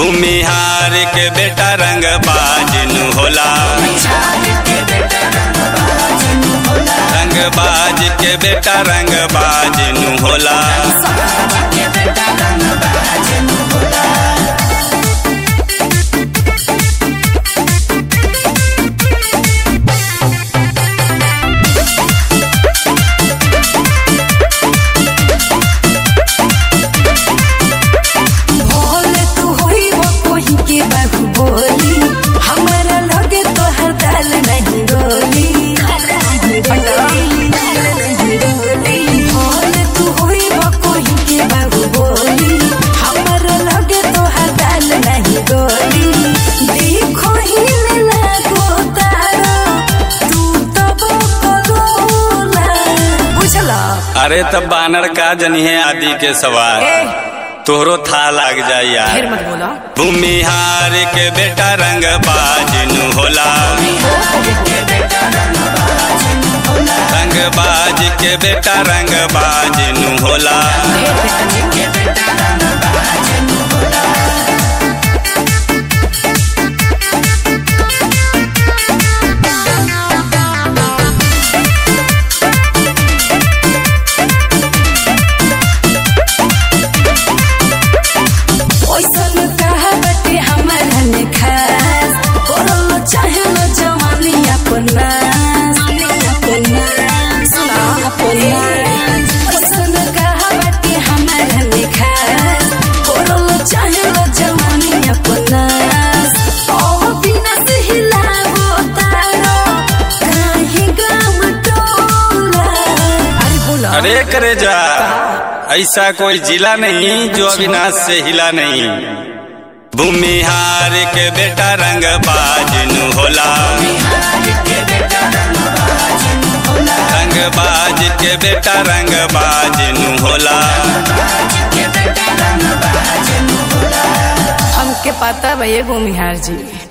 भूमिहार के बेटा रंग बाजनु होला रंग बाज के बेटा रंग बाजनु होला भोले तू होई वो कोही के बाबू बोली हमारा लगे तो हर दाल नहीं गोली भोले तू होई वो कोही के बाबू बोली हमारा लगे तो हर दाल नहीं गोली देखो ही लागो तारा तू तब करोला बुझला अरे तब बानर का जनिए आदि के सवार ए तोहरो था लाग जाए यार फिर मत बोला भूमिहार के बेटा रंग बाजनु होला रंग बाज के बेटा रंग बाजनु होला ओइसन कहा बटे हमारा ने खास करल चाहे न जवानी अपन नास अपन नास अपन नास ओइसन कहा बटे हमारा ने खास करल चाहे न जवानी अपन नास ओ बिना से हिलावो तारो काहे गाम टोला अरे बोला अरे करे जा ऐसा कोई जिला नहीं जो अविनाश से हिला नहीं भूमिहार के बेटा रंग बाजनु होला रंग बाज के बेटा रंग बाजनु होला हमके पता भैया भूमिहार जी